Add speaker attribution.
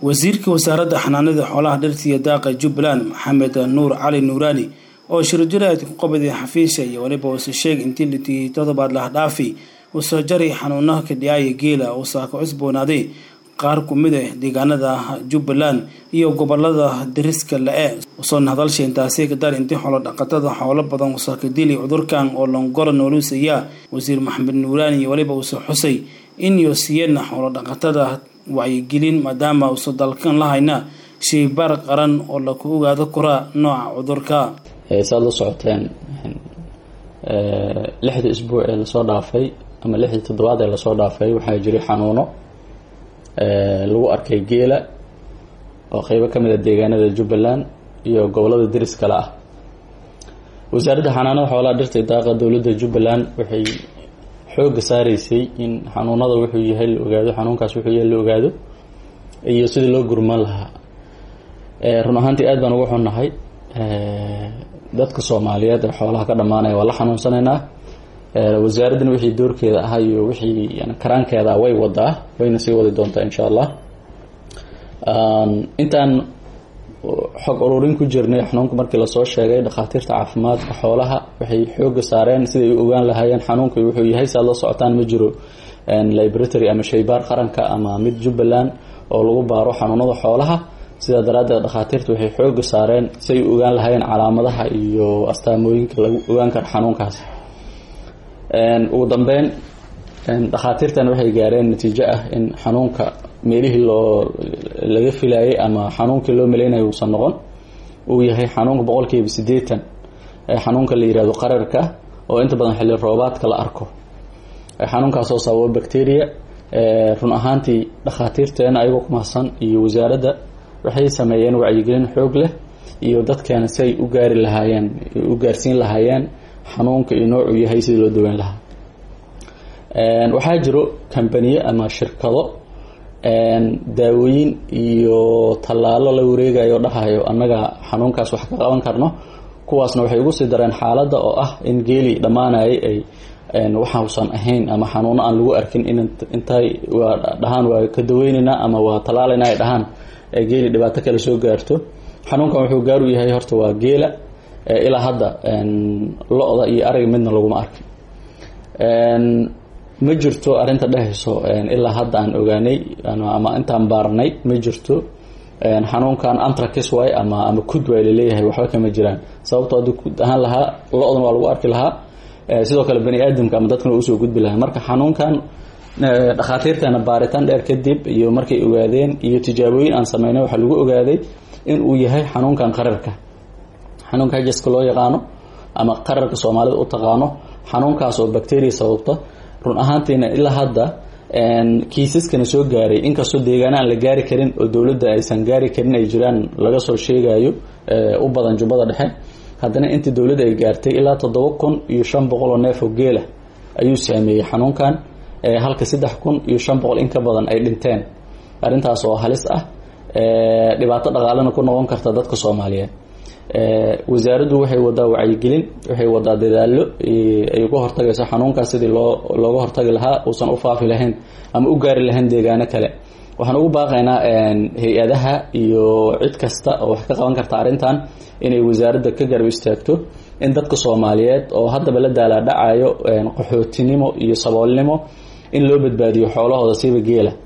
Speaker 1: wasiirka wasaaradda xanaanada xoolaha dhirta iyo daaqa jubbaland maxamed nuur cali nuuraani oo shirjiraad ku qabaday xafiisha iyo weliba uuse sheeg intii la tigiyey toddobaad lahdhaafi uu soo jaray xanuunaha kadhiyaaya geela uu saaka cusboonaaday qaar ku mid ah deegaanada jubbaland iyo gobolada dariska le-e usoona hadalsha intaasi kadar intii xoolo dhaqatada xoolo badan usaakadili cudurkan oo longora nooluusaya wasiir maxamed nuuraani iyo weliba uuse xusay in yoosiyana xoolo dhaqatada wacyigelin maadaama uusa dalkan lahayna sheybaar qaran oo laku ogaado koraa nooca cudurka
Speaker 2: saad la socoteen lixdii isbuuc ee lasoo dhaafay ama lixdii toddobaad ee lasoo dhaafay waxaa jiray xanuuno lagu arkay geela oo qeybo ka mid a deegaanada jubbaland iyo gobolada deris kale ah wasaaradda xanaanada xoolaha dhirta daaqa dowladda jubbaland waxay xooga saareysay in xanuunada wuxuu yahay la ogaado xanuunkaas wuxuu yahay la ogaado iyo sidii loo gurman lahaa run ahaantii aad baan uga xunnahay dadka soomaaliyeed ee xoolaha ka dhammaanaya waa la xanuunsanaynaa wasaaraddana wixii doorkeeda ahaa iyo wixii karaankeeda way wadaa wayna sii wadi doontaa insha allah intaan xog ururin ku jirnay xanuunka markii lasoo sheegay dhakhaatiirta caafimaadka xoolaha waxay xooga saareen siday u ogaan lahaayeen xanuunka wuxuu yahay si aad la socotaan ma jiro libratory ama shaybaar qaranka ama mid jubbaland oo lagu baaro xanuunada xoolaha sidaa daraaddeed dhakhaatiirta waxay xooga saareen si ay u ogaan lahaayeen calaamadaha iyo astaamooyinka lagu ogaan karo xanuunkaas ugu dambeyn dhakhaatiirtan waxay gaareen natiijo ah in xanuunka meelihii loo laga filayay ama xanuunkii loo maleynayo uusan noqon uu yahay xanuunka boqolkiiba siddeetan ee xanuunka la yihahdo qararka oo inta badan xilli roobaadka la arko xanuunkaasoo sababo bacteria run ahaantii dhakhaatiirteena ayagoo ku mahadsan iyo wasaaradda waxay sameeyeen wacyigelin xoog leh iyo dadkeena si ay u gaari lahaayeen u gaarsiin lahaayeen xanuunka iyo noocuu yahay sidii loo daweyn lahaa waxaa jiro kambaniye ama shirkado daawooyin iyo tallaalo la wareegayo dhahayo annaga xanuunkaas wax ka qaban karno kuwaasna waxay ugu sii dareen xaaladda oo ah in geeli dhammaanayay ay waxausan ahayn ama xanuuno aan lagu arkin in intay waa dhahaan waa ka daweyneynaa ama waa tallaalayna ay dhahaan geeli dhibaato kale soo gaarto xanuunkan wuxuu gaar u yahay horta waa geela ilaa hadda lo-da iyo ariga midna laguma arkin ma jirto arrinta dhehayso ilaa hadda aan ogaanay ama intaan baarnay ma jirto xanuunkan antracis way ama ama kud way laleeyahay waxba kama jiraan sababtoo haddii kud ahaan lahaa lo-dan waa lagu arki lahaa sidoo kale bani aadamka ama dadkana usoo gudbi lahaa marka xanuunkan dhakhaatiirtana baaritaan dheer kadib iyo markay ogaadeen iyo tijaabooyin aan sameynay waxaa lagu ogaaday in uu yahay xanuunkan qararka xanuunka hajaska loo yaqaano ama qararka soomaalida u taqaano xanuunkaas oo bacteria sababta run ahaantiina ilaa hadda kiisaskana soo gaaray inkastoo deegaana aan la gaari karin oo dowladda aysan gaari karin ay jiraan laga soo sheegayo u badan jubbada dhexe haddana intii dowladda ay gaartay ilaa toddoba kun iyo shan boqol oo neef oo geela ayuu saameeyey xanuunkan halka saddex kun iyo shan boqol in ka badan ay dhinteen arrintaas oo halis ah dhibaato dhaqaalena ku noqon karta dadka soomaaliyeed wasaaraddu waxay wadaa wacyigelin waxay wadaa dadaallo ay uga hortagayso xanuunkaas sidii loo looga hortagi lahaa uusan u faafi lahayn ama u gaari lahayn deegaano kale waxaan ugu baaqaynaa hay-adaha iyo cid kasta oo wax ka qaban karta arrintan inay wasaaradda ka garab istaagto in dadka soomaaliyeed oo haddaba la daalaadhacayo qaxootinimo iyo saboolnimo in loo badbaadiyo xoolahooda siiba geela